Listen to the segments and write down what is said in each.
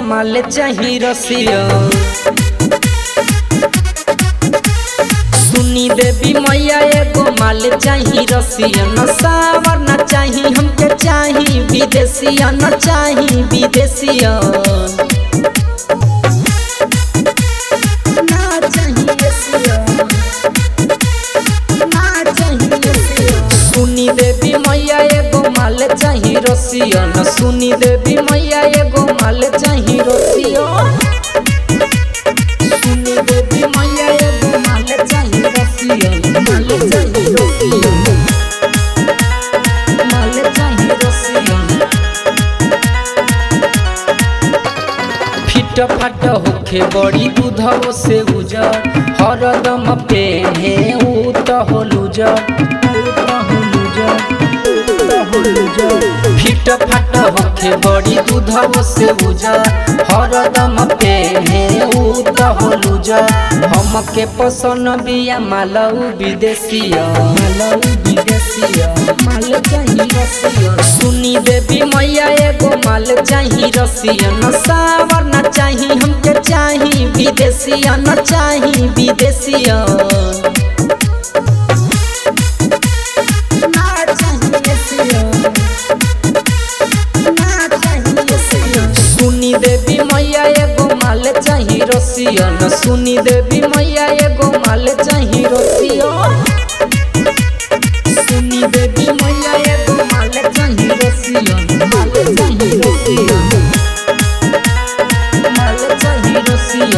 माल चाही रसिया सुनी देवी मैया एगो माल चाही रसिया न सावर न चाही हमके चाही विदेशिया न चाही विदेशिया ना चाही रसिया ना चाही रसिया सुनी देवी मैया एगो माल चाही रसिया न सुनी देवी मैया एगो माल चाही रसिया सुनी देवी मैया एगो माल चाही रसिया माल चाही रसिया माल चाही रसिया फिट फाट होखे बड़ी दूधव से उजर हरदम पेहे ऊ त हो लूजर ऊ त हो लूजर ऊ त हो लूजर फिट फाट होखे बड़ी दूधव से उजर हरदम पेहे ऊ त हो लूजर हमके पसंद बिया मालऊ विदेशिया मालऊ विदेशिया माल चाही रसिया सुनी देवी मैया एगो माल चाही रसिया न सावर न चाही हमके चाही विदेशिया न चाही विदेशिया ना चाही रसिया ना चाही रसिया सुनी देवी मैया एगो माल चाही रसिया न सुनी देवी मैया एगो माल चाही रसिया सुनी देवी मैया एगो माल चाही रसिया माल चाही रसिया माल चाही रसिया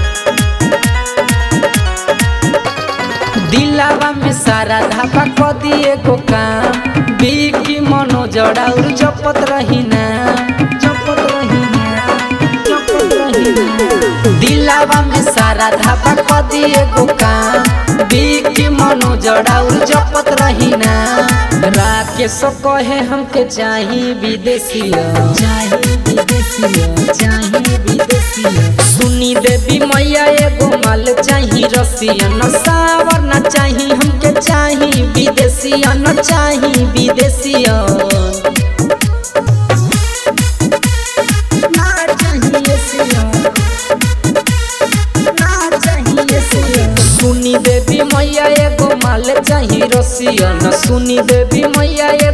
दिलावा में सारा धापा क दिए को काम बिकी मनो जड़ाउर जपत रही ना जपत रही ना जपत रही ना दिलावा में सारा धापा क दिए को काम बिकी मनो जड़ाउर जपत रही ना राकेश कहे हमके चाही विदेशिया चाही विदेशिया चाही विदेशिया सुनी देवी मैया एगो माल चाही रसिया न सावर न चाही हमके चाही विदेशिया न चाही विदेशिया ना चाही रसिया ना चाही रसिया सुनी देवी मैया एगो माल चाही रसिया न सुनी देवी मैया